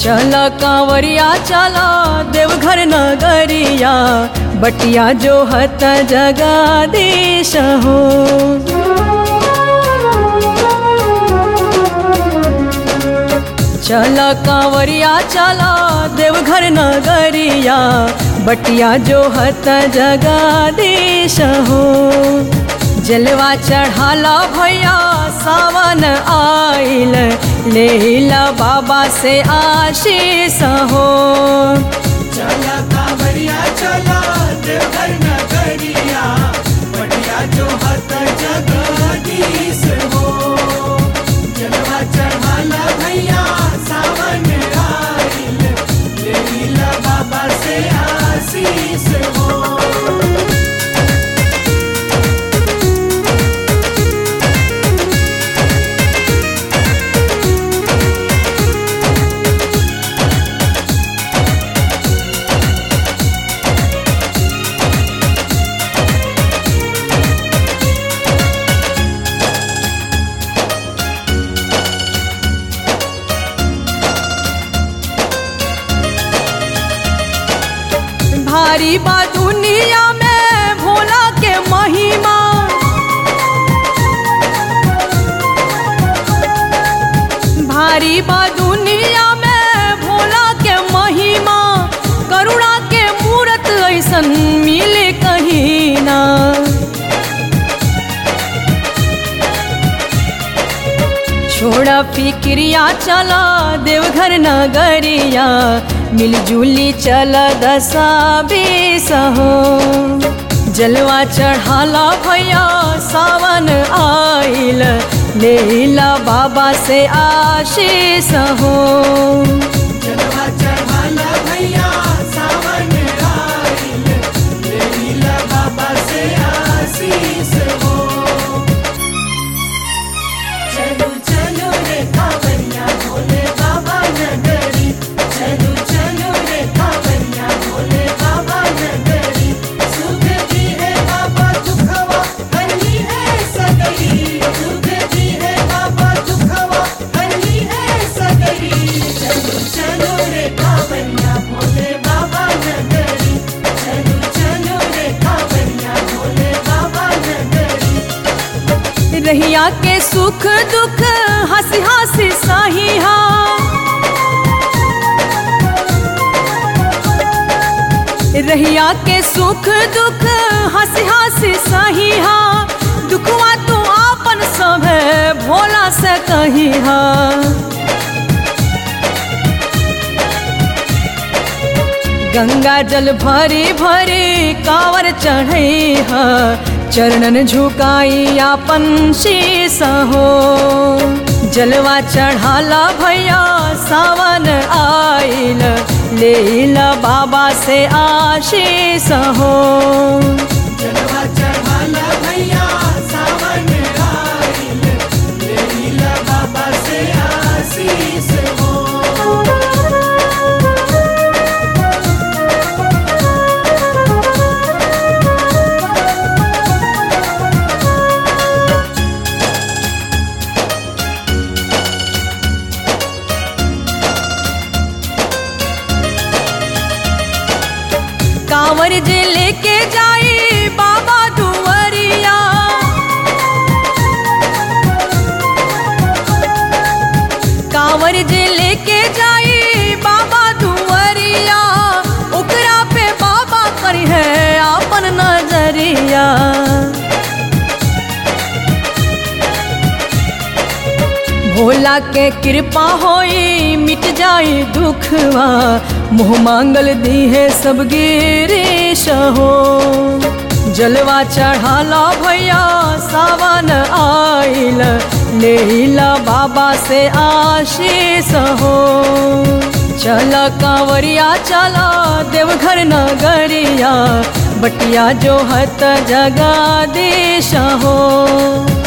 चल कांवरिया चला देवघर नगरिया बटिया जो हत जगाधीश हो चल कांवरिया चला देवघर नगरिया बटिया जो हत जगाधीश हो जलवा चढ़ाला भैया सावन आइल लेला बाबा से आशीष हो चला कांवरिया चला देवघर नगरिया बढ़िया जो हत जगदीश हो जलवा चढ़ाला भैया सावन आइल लेला बाबा से आशीष हो भारी बा दुनिया में भोला के महिमा भारी बा दुनिया में भोला के महिमा करुणा के मूरत ऐसन मिले कहीं ना छोड़ा फिक्रिया चला देवघर नगरिया मिलजुली चल दशा बीस हो जलवा चढ़ाला भैया सावन आइल लेला बाबा से आशीष हो जलवा चढ़ाला भैया सावन आइल लेला बाबा से आशीष हो चलो चलो रे कांवरिया भोले बाबा नगरी चलो चलो रे कांवरिया भोले बाबा नगरी सुख दी है बाबा दुखवा हल्ली है सगरी सुख दी है बाबा दुखवा हल्ली है सगरी चलो चलो रे कांवरिया भोले बाबा नगरी चलो चलो रे कांवरिया भोले बाबा नगरी रहिया के सुख दुख हंसी हंसी सहिहा रहिया के सुख दुख हंसी हंसी सहिहा दुखवा तू आपन सब भोला से कहिहा गंगा जल भरी भरी कावर चढ़ई चरणन झुकाई आपन शीस हो जलवा चढ़ाला भैया सावन आइल लेला बाबा से आशीष हो जलवा चढ़ाला भैया सावन आइल लेला बाबा से आशीष हो कांवर जे लेके जाई बाबा दुवरिया कांवर जे लेके जाई बाबा दुवरिया ओकरा पे बाबा करी है आपन नजरिया भोला के कृपा होई मिट जाई दुखवा मोह मांगल दी है सब गिरीश हो जलवा चढ़ाला भैया सावन आइल लेला बाबा से आशीष हो चल कांवरिया चला देवघर नगरिया बटिया जो हत जगाधीश हो